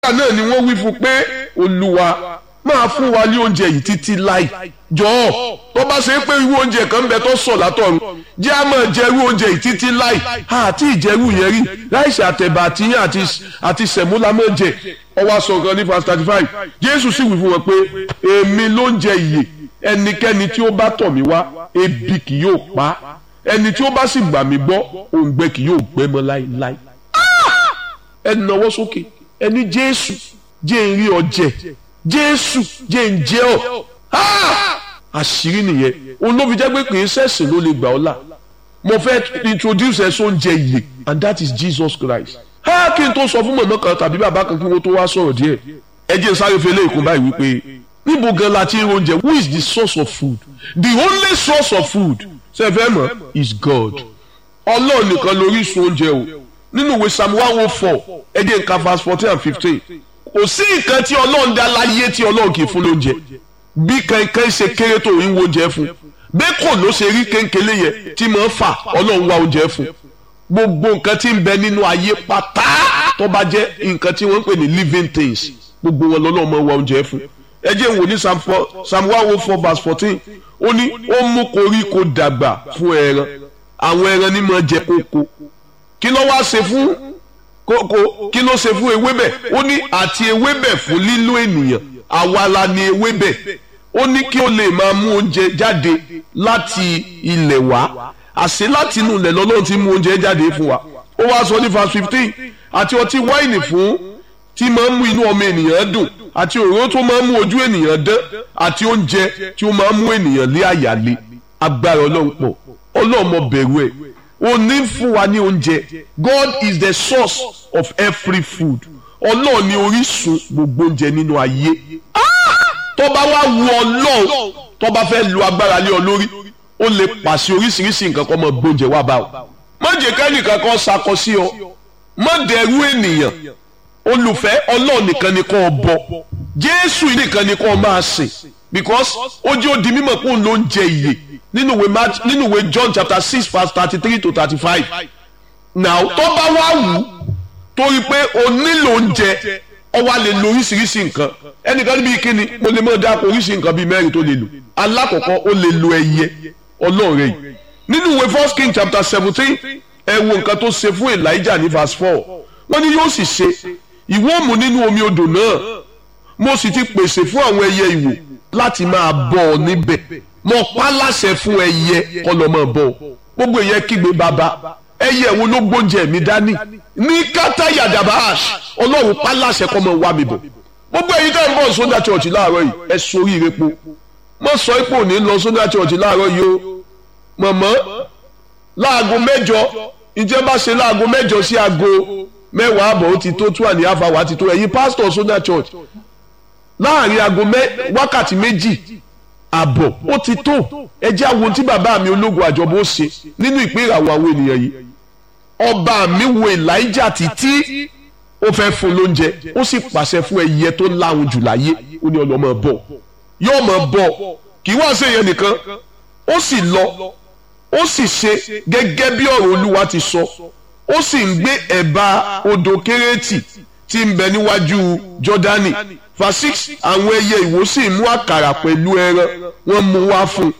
náà ni wọ́n wí fún pé olúwa máa fún wa ní oúnjẹ yìí títí láì jọ̀ọ́ tó bá ṣe pé irú oúnjẹ kan ń bẹ tó sọ látọ̀run jẹ́ a máa jẹ irú oúnjẹ yìí títí láì àti ìjẹ́rú yẹn rí láìsí àtẹ̀bà àtìyàn àti sẹ̀múlà máa jẹ ọwọ́ aṣọ kan ní verse thirty five jésù sì wí fún wọn pé èmi ló ń jẹ ìyè ẹnikẹ́ni tí ó bá tọ̀ mí wá ebi kì yóò pa ẹni tí ó bá sì gbà mí gbọ́ òǹgbẹ kì yóò gbẹ mọ́ láéláé ẹ nawọ́ sókè ẹni jésù jẹ́ ń rí ọ jẹ jésù jẹ́ ń jẹ́ ọ àṣírí nìyẹn òun ló fi jẹ́ pé kì í ṣẹ̀sìn ló lè gbà ọ́ là mo fẹ́ introduce ẹ sóúnjẹ ìyè and that is Jesus Christ ha kí n tó sọ fún mọ̀mọ́ kan tàbí bàbá kan kí wọ́n tó wá sọ̀rọ̀ díẹ̀ ẹ jẹ́ sáré fẹlẹ́ ìkún báyìí wípé níbo gan la ti ń oúnjẹ who is the source of food the only source of food ṣe fẹ́ mọ̀ is God ọlọ́run nìkan lórísun oúnjẹ o nínú ìwé psalm one oh four ẹ jẹ́ nǹkan verse fourteen and fifteen kò sí nǹkan tí ọlọ́run dá láyé tí ọlọ́run kì í fún lóúnjẹ bí kankan ṣe kéré tó ń wo oúnjẹ fún bẹ́ẹ̀ kò ló ṣe rí kéńkélé yẹn tí máa ń fà ọlọ́run wá oúnjẹ fún gbogbo nǹkan tí ń bẹ nínú ayé pátá tó bá jẹ́ nǹkan tí wọ́n ń pè ní living things gbogbo wọn lọ́lọ́run máa wá oúnjẹ fún ẹ jẹ́ wò ní psalm one oh four verse fourteen ó ní ó mú koríko dàgbà fún ẹran àwọn ẹran ní máa jẹ kókó kí ló wá ṣe fún kókó kí ló ṣe fún ewébẹ̀ ó ní àti ewébẹ̀ fún lílo ènìyàn àwa la ni ewébẹ̀ ó ní kí ó lè máa mú oúnjẹ jáde láti ilẹ̀ wá àṣé láti inú ilẹ̀ lọ́lọ́run ti mú oúnjẹ jáde fún wa ó wá sọ ní verse fifteen àti ọtí wáìnì fún tí máa ń mú inú ọmọ ènìyàn dùn àti òróró tó máa ń mú ojú ènìyàn dán àti oúnjẹ tí ó máa ń mú ènìyàn lé àyà lé agbára ọlọ́run pọ̀ ọlọ́run mọ bẹ̀rù ẹ̀ ó ní fún wa ní oúnjẹ God is the source of every food ọlọ́run ní orísun gbogbo oúnjẹ nínú ayé tó bá wá wu ọlọ́run tó bá fẹ́ lu agbára lé ọ lórí ó lè pàṣẹ oríṣiríṣi nǹkan kan mọ gbóúnjẹ wá bá ọ má jẹ́ kẹ́nìkan kan sakọ sí ọ má dẹrú ènìyàn olùfẹ́ ọlọ́run nìkan ni kò bọ jésù nìkan ni kò máa sìn because ó jẹ́ ó di mímọ̀ pé òun ló ń jẹ ìyè nínú ìwé Mark nínú ìwé John chapter six verse thirty three to thirty five now tó bá wá wù ú torí pé o nílò oúnjẹ ọ wá lè lo oríṣiríṣi nǹkan ẹnìkan níbi kíni mo lè mọ̀ dáko oríṣi nǹkan bíi mẹ́rin tó lè lò alákọ̀ọ́kọ́ ó lè lo ẹyẹ ọlọ́ọ̀rẹ́ yìí nínú ìwé first king chapter seventeen ẹ wo nǹkan tó ṣe fún Elijah ní verse four wọ́n ní yóò sì ṣe ìwọ mú nínú omi odò náà mo sì ti pèsè fún àwọn ẹyẹ ìwò láti máa bọ́ ọ níbẹ̀ mo pa láṣẹ fún ẹyẹ kọ́ lọ́ máa bọ́ ọ gbogbo ẹyẹ kígbe bàbá ẹyẹ wo ló gbóúnjẹ mi dání ní kátà yàdàbàṣ ọlọ́run pa láṣẹ kọ́ máa wá mi bọ̀ gbogbo ẹ̀yin tẹ́ ń bọ̀ sódà church láàárọ̀ yìí ẹ sórí irepo mo sọ ipò ní lọ sódà church láàárọ̀ yìí o mọ̀mọ́ láago mẹ́jọ ìjẹ́ bá ṣe láago mẹ́jọ sí aago mẹ́wàá àbọ̀ ó ti tó two and a half hour ti tó ẹ̀yin pastor sódà church láàrin aago wákàtí méjì àbọ̀ ó ti tó ẹ jẹ́ àwọn tí bàbá mi ológun àjọbọ̀ ó ṣe nínú ìpín ìràwọ̀ àwọn ènìyàn yìí ọba mi wo Elijah títí ó fẹ́ fún lóúnjẹ ó sì pàṣẹ fún ẹyẹ tó láhùn jù láyé ó ní ọlọ́mọ bọ̀ yóò mọ̀ bọ̀ kì í wá sí èèyàn nìkan ó sì lọ ó sì ṣe gẹ́gẹ́ bí ọ̀rọ̀ Olúwa ti sọ ó sì ń gbé ẹ̀bá odò Kérétì tí ń bẹ níwájú Jọ́dánì verse six àwọn ẹyẹ ìwò sì mú àkàrà pẹ̀lú ẹran wọ́n mú wá fún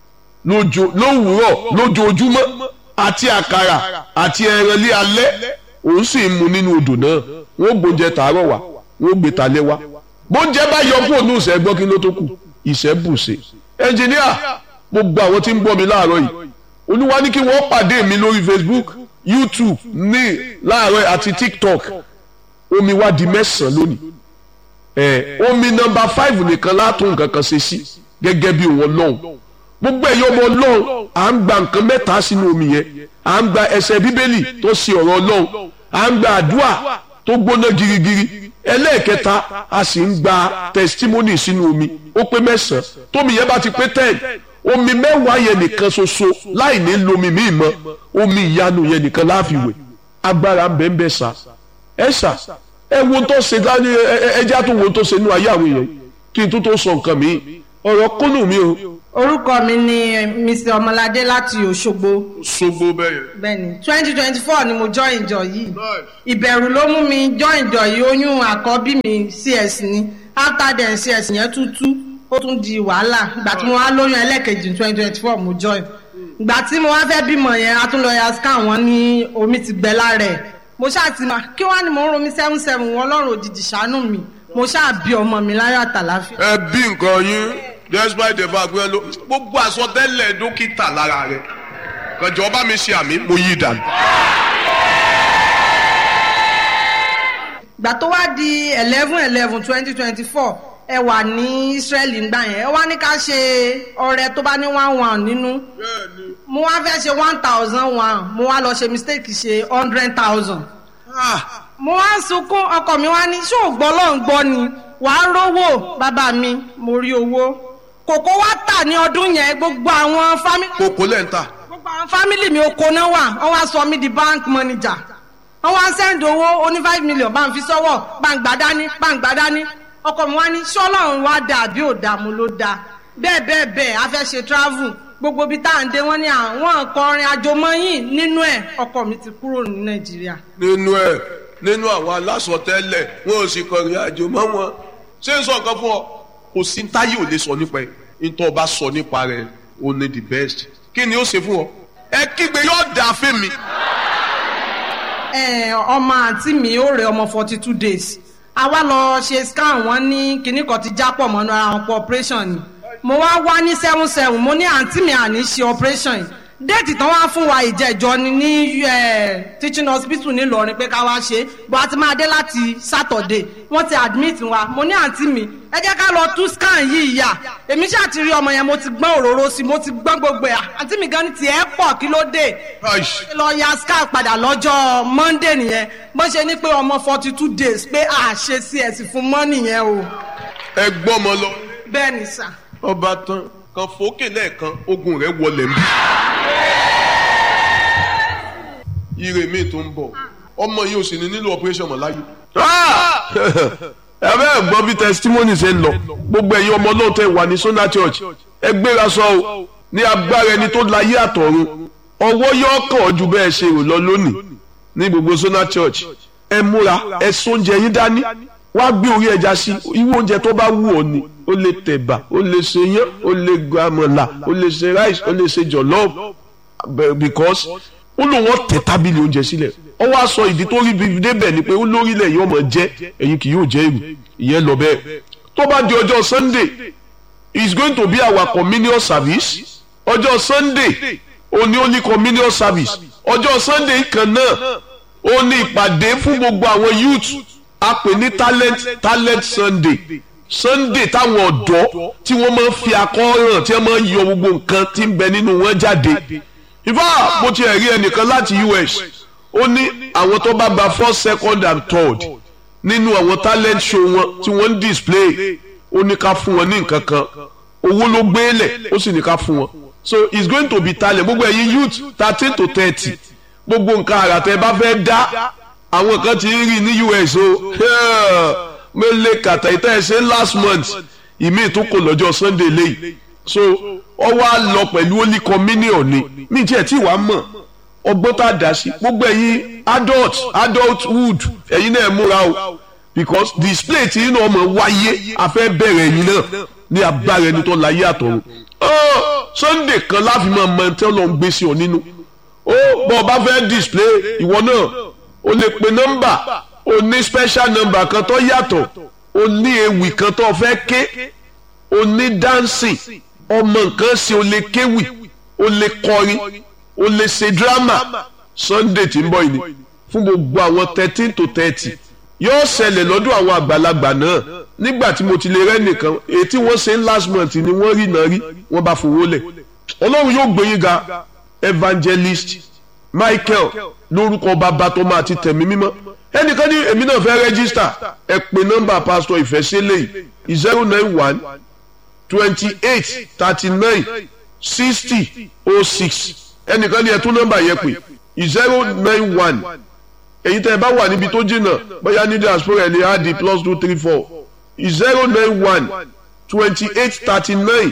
lówùúrọ̀ lójoojúmọ́ àti àkàrà àti ẹran lé alẹ́ òun sì ń mu nínú odò náà wọ́n gbóúnjẹ tàárọ̀ wá wọ́n gbé talẹ́ wá bóúnjẹ bá yọ kúrò ní ìṣẹ́ gbọ́ kí ló tó kù ìṣẹ́ bùṣe ẹnjìníà gbogbo àwọn tí ń gbọ́ mi láàárọ̀ yìí olúwa ní kí wọ́n pàdé mi lórí Facebook YouTube ní láàárọ̀ àti TikTok omi wá di mẹ́sàn-án lónìí ẹ omi nọ́mbà five nìkan látún nǹkan kan ṣe sí gẹ́gẹ́ bí wọn lọ́hùn gbogbo ẹ̀yọ́ ọmọ lọ́hùn à ń gba nǹkan mẹ́ta sínú omi yẹn à ń gba ẹsẹ̀ bíbélì tó ṣe ọ̀rọ̀ lọ́hùn à ń gba àdúrà tó gbóná girigiri ẹlẹ́ẹ̀kẹta a sì ń gba testimony sínú omi ó pé mẹ́sàn-án tómi yẹn bá ti pé ten omi mẹ́wàá yẹn nìkan ṣoṣo láì ní lomi míì mọ́ omi ìyanu yẹn nìkan láàfiwẹ̀ agbára ń bẹ ń bẹ sá ẹ sá ẹ wo tó ṣe dání ẹjá tó wo tó ṣe nínú ayé àwọn èèyàn kí n tó tó sọ nǹkan mi ọ̀rọ̀ kúnnù mi o orúkọ mi ni mr ọmọládé láti òṣogbo ṣogbo bẹ́yẹn. bẹ́ẹ̀ni twenty twenty four ni mo join ìjọ yìí ìbẹ̀rù ló mú mi join ìjọ yìí oyún àkọ́bí mi cs ni after then cs yẹn tútú ó tún di wàhálà ìgbà tí mo wá lóyún ẹlẹ́ẹ̀kejì twenty twenty four mo join ìgbà tí mo wá fẹ́ bímọ yẹn a tún lọ ya scan wọn ní omi ti gbẹ lára ẹ̀ mo ṣáà ti mà kí wọ́n á ní mo ń romi seven seven wọn ọlọ́run òjijì ṣàánú mi mo ṣáà bí ọmọ mi láyọ̀ àtàláfíà. ẹ bí nǹkan yín despite the fact pé gbogbo àsọtẹ́lẹ̀ dókítà lára rẹ̀ kànjọ́ bá mi ṣe àmì mo yí dànù. ìgbà tó wá di eleven eleven twenty twenty four ẹ wà ní israeli ńgbà yẹn ẹ wá ní ká ṣe ọrẹ tó bá ní one one nínú mo wá fẹ́ ṣe one thousand one mo wá lọ ṣe mistake ṣe hundred thousand mo wá sunkún ọkọ mi wá ní ṣé ò gbọ́ lọ́n gbọ́ ni wàá rówó bàbá mi mo rí owó kòkó wá tà ní ọdún yẹn gbogbo àwọn fámìlì kòkó lẹ́ ń tà. gbogbo àwọn fámìlì mi oko náà wà wọ́n wá sọ mí di bank manager wọ́n wá sẹ́ndì owó oní five million bá ń fi sọ́wọ́ bá ń gbà dání bá ń gbà dání ọkọ mi wá ní ṣọ́lọ́run wá dà àbí ò dà mo ló dà bẹ́ẹ̀ bẹ́ẹ̀ bẹ́ẹ̀ a fẹ́ ṣe travel gbogbo ibi tá à ń dé wọ́n ní àwọn kọrin àjòmọ́yìn nínú ẹ̀ ọkọ mi ti kúrò ní nàìjíríà. nínú ẹ nínú àwọn alásọtẹ́lẹ̀ wọn ò sì kọrin àjò mọ́ wọn ṣé n sọ nǹkan fún ọ kò sí táyé ò lè sọ nípa ẹ nítorí ọba sọ nípa rẹ o ní the best kí ni ó ṣe fún ọ ẹ kígbe yóò dà fún mi. ẹ ọmọ àǹtí mi ó rẹ ọmọ forty two days a wá lọ ṣe scan wọn ní kinní kan ti jápọ̀ mọ́nú ara wọn pọ̀ operation ni mo wá wá ní seven seven mo ní àǹtí mi àní ṣe operation yìí déètì tán wá fún wa ìjẹjọ ni ní teaching hospital nílọrin pé ká wá ṣe bó a ti máa dé láti saturday wọ́n ti admit wa mo ní àǹtí mi ẹ jẹ́ ká lọ tú scan yìí yà èmi ṣáà ti rí ọmọ yẹn mo ti gbọ́n òróró sí mo ti gbọ́n gbogbo ẹ̀ àǹtí mi gan ni tiẹ̀ pọ̀ kí ló dé lọ ya scan padà lọ́jọ́ monday nìyẹn bó ṣe ní pé ọmọ forty two days pé a ṣe cs fún mọ́ nìyẹn o. ẹ gbọ́ ọmọ lọ. bẹ́ẹ̀ ni sà. ọba tán kan fòókè lẹ́ẹ̀kan ogun rẹ̀ wọlé mi. ire mi tó ń bọ̀ ọmọ yìí ò sì ní nílò operation mọ̀ láyé. ẹ bẹ́ẹ̀ gbọ́ bí testimony ṣe ń lọ gbogbo ẹ̀yin ọmọ náà tẹ̀ wà ní Sona Church ẹ gbéra sọ o ní agbára ẹni tó láyé àtọ̀run ọwọ́ yóò kàn ọ́ ju bẹ́ẹ̀ ṣe rò lọ lónìí ní gbogbo Sona Church ẹ múra ẹ sóúnjẹ yín dání wá gbé orí ẹja sí irú oúnjẹ tó bá wù ọ́ ni ó lè tẹ̀bà ó lè ṣe yán ó lè gbàmọ̀là ó lè ṣe rice ó lè ṣe jollof because ó lóun ọ̀ tẹ̀ tábìlì oúnjẹ sílẹ̀ ó wá sọ ìdí tó rí bíbí débẹ̀ ni pé ó lórílẹ̀ yìí ọmọ jẹ́ ẹ̀yin kì yóò jẹ́ èrò ìyẹn lọ bẹ́ẹ̀ tó bá di ọjọ́ Sunday is going to be our communion service ọjọ́ Sunday òní ó ní communion service ọjọ́ Sunday kan náà ó ní ìpàdé fún gbogbo àwọn youth a pè ní talent talent Sunday Sunday táwọn ọ̀dọ́ tí wọ́n máa ń fi akọ́ràn tí wọ́n máa ń yọ gbogbo nǹkan tí ń bẹ nínú wọn jáde ìfá bó ti rí ẹnìkan láti US ó ní àwọn tó bá gba first second and third nínú àwọn talent show wọn tí wọ́n ń display ó ní ká fún wọn ní nǹkan kan owó ló gbélé ó sì ní ká fún wọn so it's going to be talent gbogbo ẹ̀yin youth thirteen to thirty gbogbo nǹkan àrà tẹ́ bá fẹ́ dá àwọn kan ti ń rí ní US o mele kàtà ìtẹ́ ẹ̀ ṣe last month ìmí tó kò lọ́jọ́ Sunday lẹ́yìn so ọ wá lọ pẹ̀lú holy communion ni mí tiẹ̀ tí wàá mọ̀ ọgbọ́n tá a dá sí gbogbo ẹ̀yin adult adulthood ẹ̀yin náà múra o because display tí inú ọmọ wáyé afẹ́ bẹ̀rẹ̀ ẹ̀yin náà ní agbára ẹni tó láyé àtọ̀run Sunday kan láfi máa mọ ẹni tí wọ́n lọ ń gbé sí ọ nínú ó bọ́ ọ bá fẹ́ display ìwọ náà o lè pe nọ́mbà o ní special number kan tó yàtọ̀ o ní ewì kan tó fẹ́ ké o ní dancing ọmọ nǹkan ṣe o lè kéwì o lè kọrin o lè ṣe drama Sunday tí ń bọ̀ yìí fún gbogbo àwọn thirteen to thirty yóò ṣẹlẹ̀ lọ́dún àwọn àgbàlagbà náà nígbà tí mo ti lè rẹ́ nìkan èyí tí wọ́n ṣe ń last month ni wọ́n rí náà rí wọ́n bá fowó lẹ̀ ọlọ́run yóò gbé yín ga evangelist Michael lórúkọ bàbá tó máa ti tẹ̀mí mímọ́ ẹnìkan ní èmi náà fẹ́ rẹ́gísítà ẹ pè nọ́mbà pásítọ̀ ìfẹ́sẹ́lẹ̀ yìí zero nine one twenty eight thirty nine sixty oh six ẹnìkan ní ẹ tún nọ́mbà yẹn pè zero nine one èyí tẹ́ ẹ bá wà níbi tó jìnnà bóyá ní diaspora ẹ lè á di plus two three four zero nine one twenty eight thirty nine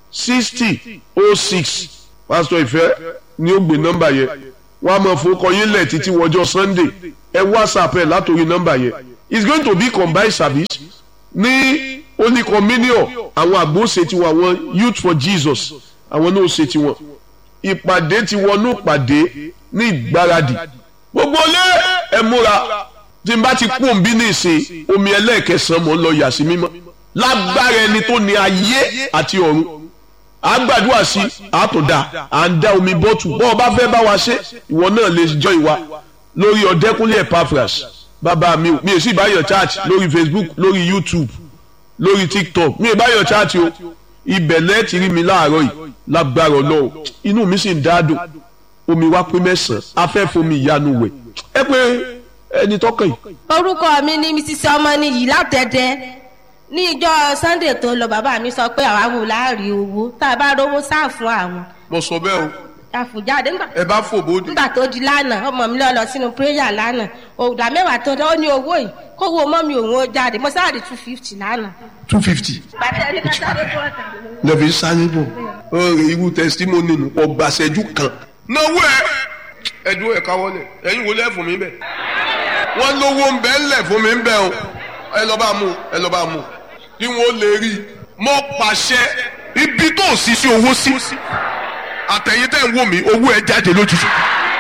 sixty oh six pásítọ̀ ìfẹ́ ni ó gbé nọ́mbà yẹn wọ́n á máa fowókọ yín lẹ̀ títí wọjọ́ sunday ẹ whatsapp ẹ̀ látòrí nọ́mbà yẹn it's going to be combined service ní holy communion àwọn àgbo ṣe tiwọn àwọn youth for jesus àwọn náà ṣe tiwọn ìpàdé ti wọnú ìpàdé ní ìgbáradì gbogbo lé ẹ múra tí n bá ti kú òǹbí ní ìsìn omi ẹlẹ́ẹ̀kẹsàn-án mọ̀ ń lọ yà sí mímọ́ lágbára ẹni tó ní ayé àti ọ̀run à ń gbàdúrà sí àtúndà à ń dá omi bọ́tù bọ́ọ̀ bá fẹ́ bá wa ṣe ìwọ náà lè jọ ìwà lórí ọ̀dẹ́kúnlé epaphras bàbá mi ò mi ò sì báyọ̀ chat lórí facebook lórí youtube lórí tiktok mi ò báyọ̀ chat o ibẹ̀ lẹ́ẹ̀tì rí mi láàárọ̀ yìí lágbára ọlọ́run inú mi sì ń dáadùn omi wá pé mẹ́sàn-án afẹ́fomi ìyanu wẹ̀ ẹ pé ẹni tọkàn yìí. orúkọ mi ni mrs ọmọnìyí látẹ̀dẹ̀ ní ìjọ sunday tó lọ bàbá mi sọ pé àwa wò láàrin owó tá a bá rówó sáà fún àwọn mo sọ bẹ́ẹ̀ o àfùjáde nígbà ẹ bá fò bóde. nígbà tó di lánàá ọmọ mi lọ lọ sínú prayer lánàá òòdà mẹ́wàá tó ó ní owó yìí kówó mọ́ mi òun ó jáde mo sáré two fifty lánàá. two fifty. bàtà ẹni ká sáré tó ọ̀tà. lẹ́fi sáré bò ọ̀rẹ́ irú tẹsítímọ́nì nù ọgbàṣẹ́jú kan. náwó ẹ ẹdúró ẹ káwọlẹ ẹyin wo lẹ́ẹ̀fún mi bẹ̀. wọ́n lówó ń bẹ́ ńlẹ̀ fún mi ń bẹ̀ o ẹ lọ́ bá mú ẹ lọ́ bá mú kí wọ́n lè rí i. mo pàṣẹ ibi tó sì sí owó sí àtẹ̀yìn tẹ̀ ń wò mí owó ẹ jáde lójijì.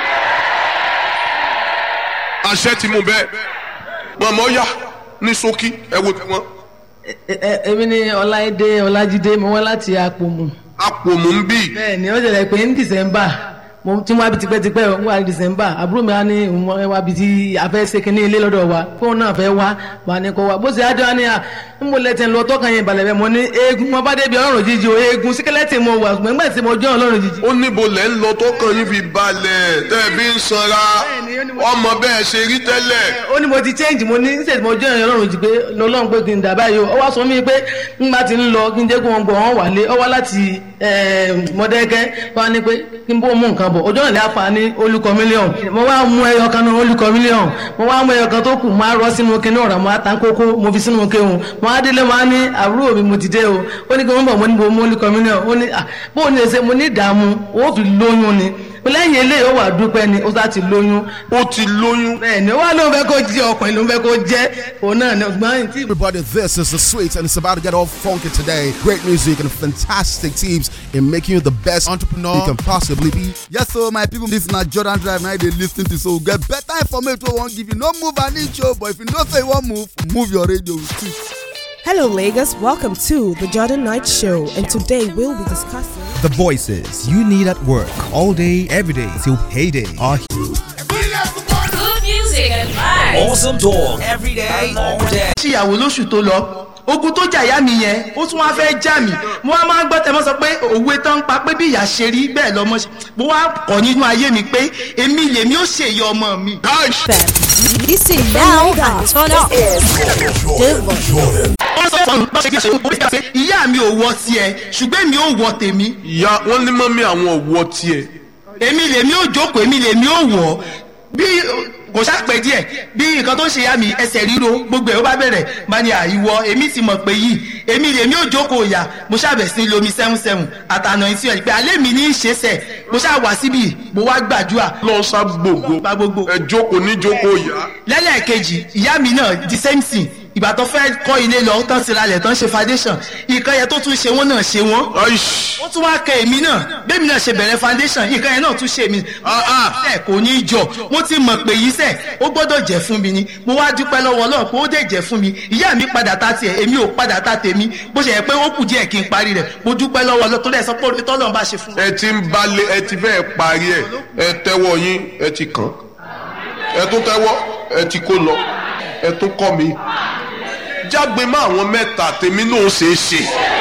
àṣẹ ti mú bẹ́ẹ̀ mọ̀mọ́ yá ní ṣókí ẹ wo tẹ̀wọ́n. èmi ni ọláìdé ọlájídé mo wá láti àpòmù. àpòmù ń bì. bẹ́ẹ̀ ni ó ṣẹlẹ̀ pé ní dìsẹ́mbà mo ti wá bi tipẹ́tipẹ́ o wá dìsẹ́mbà àbúrò mi wá ní òun wá bi tí a fẹ́ ṣe kínní ilé lọ́dọ̀ wa fóun náà fẹ́ wá wà ní kó wa bó ṣe ájọ́ á ní à ń mo lẹ́tẹ̀ ń lọ tọ́kàn yẹn balẹ̀ bẹ́ẹ̀ mo ní eegun mo bá débi ọlọ́run jíjí o eegun síkẹ́lẹ́tì mo wà ṣùgbọ́n nígbà tí mo jọ́ ọlọ́run jíjí. ó níbo lẹ́ ń lọ tọkàn yín fi balẹ̀ tẹ́ ẹ bí ń sanra ọmọ bẹ́ẹ̀ ṣe rí tẹ́lẹ̀. ó ní mo ti change mo ní ṣètì mo jẹ́ ọlọ́run jí pé lọ́lọ́run pé kí n dà báyìí o ó wá sọ mí pé nígbà tí ń lọ kí n jẹ́ kó wọn gbọ́ wọn wálé ó wá láti mọ̀dẹ́kẹ́ wá ní pé kí n bó mú nǹkan bọ̀ ọjọ́ ìlẹ̀ àfà ní olùkọ́ mílíọ̀n mo wá mú ẹyọ kan náà olùkọ́ mílíọ̀n mo wá mú ẹyọ kan tó kù máa rọ́ sínú kinní ọ̀rọ̀ mo á ta kókó mo fi sínú kéwòn mo á délé mo á ní àbúrò mi mo ti dé o ó ní kí wọ́n bọ̀ mo ní bo mú olùkọ́ mílíọ̀n ó ní bó o ní ṣe mo ní ìdààmú ó fi lóyún ni lẹ́yìn eléyìí ó wà dúpẹ́ ni ó sá ti lóyún. ó ti lóyún. bẹ́ẹ̀ni ó wà lóun fẹ́ kó jẹ ọkùnrin lóun fẹ́ kó jẹ òun náà ni ọgbọ́n tí. Everybody, this is the sweet, and it's about to get all funky today. Great music and fantastic tips in making you the best entrepreneur you can possibly be. Yes, so my people, this na Jordan Drive now they lis ten to so get better information wey wan give you. No move an inch o, but if you know say you wan move, move your radio. Hello, Lagos. Welcome to the Jordan Night Show, and today we'll be discussing The voices you need at work all day, every day till payday are Good music and vibes. awesome talk every day, all day. ṣìyàwó lóṣù tó lọ ogun tó jà ìyá mi yẹn ó tún wá fẹ́ já mi mo wá máa ń gbọ́ tẹ́mọ́ sọ pé òwe tán ń pa pé bí ìyá ṣe rí bẹ́ẹ̀ lọ́mọ ṣe mo wá kọ́ nínú ayé mi pé èmi lèmi ó ṣèyí ọmọ mi. Listen now and turn up. wọ́n sọ fún mi bá ṣe kí ṣe ó bí pé ìyá mi ò wọ tiẹ̀ ṣùgbọ́n èmi ò wọ tèmi ìyá wọn ní mọ́mí àwọn ọ̀wọ́ tiẹ̀. èmi lèmi ò jókòó èmi lèmi ò wọ̀ bí kò ṣàpẹ́ díẹ̀ bí nǹkan tó ń ṣe yá mi ẹsẹ̀ ríro gbogbo ẹ̀ ó bá bẹ̀rẹ̀ bá ní àìwọ èmi ti mọ̀ pé yìí èmi lèmi ò jókòó ìyá mo ṣàbẹ̀ sí lomi seven seven àtànà ìtì ẹ̀ pé alẹ́ mi ní í ṣe sẹ̀ mo ṣáà wá síbi mo wá gbàdúrà lọ sá gbogbo gba gbogbo ẹ jókòó ní jókòó ìyá. lẹ́lẹ́kejì ìyá mi náà the same thing ìgbà tó fẹ́ kọ́ ilé lọ tán ti ralẹ̀ tán ṣe foundation ìkan yẹn tó tún ṣe wọ́n náà ṣe wọ́n Aish. ó tún wá kẹ èmi náà bẹ́ẹ̀ mi náà ṣe bẹ̀rẹ̀ foundation nǹkan yẹn náà tún ṣe mí. ẹ kò ní í jọ mo ti mọ̀ pé yìí sẹ̀ ó gbọ́dọ̀ jẹ́ fún mi ni mo wá dúpẹ́ lọ́wọ́ Ọlọ́run pé ó dẹ̀ jẹ́ fún mi ìyá mi padà ta tiẹ̀ èmi ò padà ta tèmi bó ṣe yẹ pé ó kù díẹ̀ kí n parí rẹ̀ mo dúpẹ́ lọ́wọ́ Ọlọ́run tó lẹ̀ sọ pé orí tọ́lọ́run bá ṣe fún mi. ẹ ti ń balẹ̀ ẹ ti fẹ́ parí ẹ ẹ tẹ́wọ́ yín ẹ ti kàn ẹ tún tẹ́wọ́ ẹ ti kó lọ ẹ tún kọ́ mi jágbe mọ́ àwọn mẹ́ta tèmi náà ṣe é ṣe.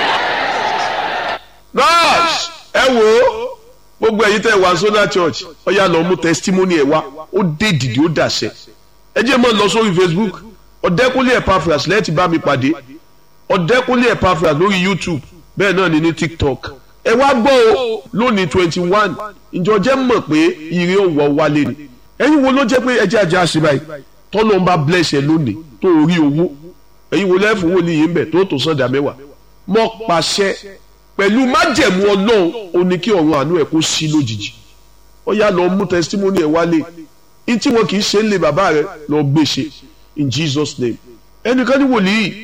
nurse ẹ wò ó gbogbo ẹ̀yin tẹ́ wá Zonal Church ọ̀yà lọ mú testimony ẹ̀ wá ó dé dìde ó dàṣẹ ẹ jẹ́ mọ́ lọ sórí Facebook ọ̀dẹ́kúnlé Epaphras lẹ́ẹ̀tì bá mi pàdé ọ̀dẹ́kúnlé Epaphras lórí YouTube bẹ́ẹ̀ náà ni ní TikTok ẹ wá gbọ́ o lónìí twenty one ìjọ jẹ́ mọ̀ pé ire ò wọ́ wálé ni ẹ̀yin wo ló jẹ́ pé ẹjẹ́ ajá ṣe báyìí tọ́lọ́ ń bá bless ẹ lónìí tó rí owó ẹ̀yin wo lẹ́fún wò níyì ń bẹ̀ tó tó sọ̀dà mẹ́wàá mọ́ pàṣẹ pẹ̀lú májẹ̀mú ọlọ́run ó ní kí ọ̀run àánú ẹ̀ kó sí lójijì ó yá lọ mú testimony ẹ̀ wálé ní tí wọn kì í ṣe ń lé bàbá rẹ lọ gbé ṣe in Jesus name ẹnìkan ní wòlíì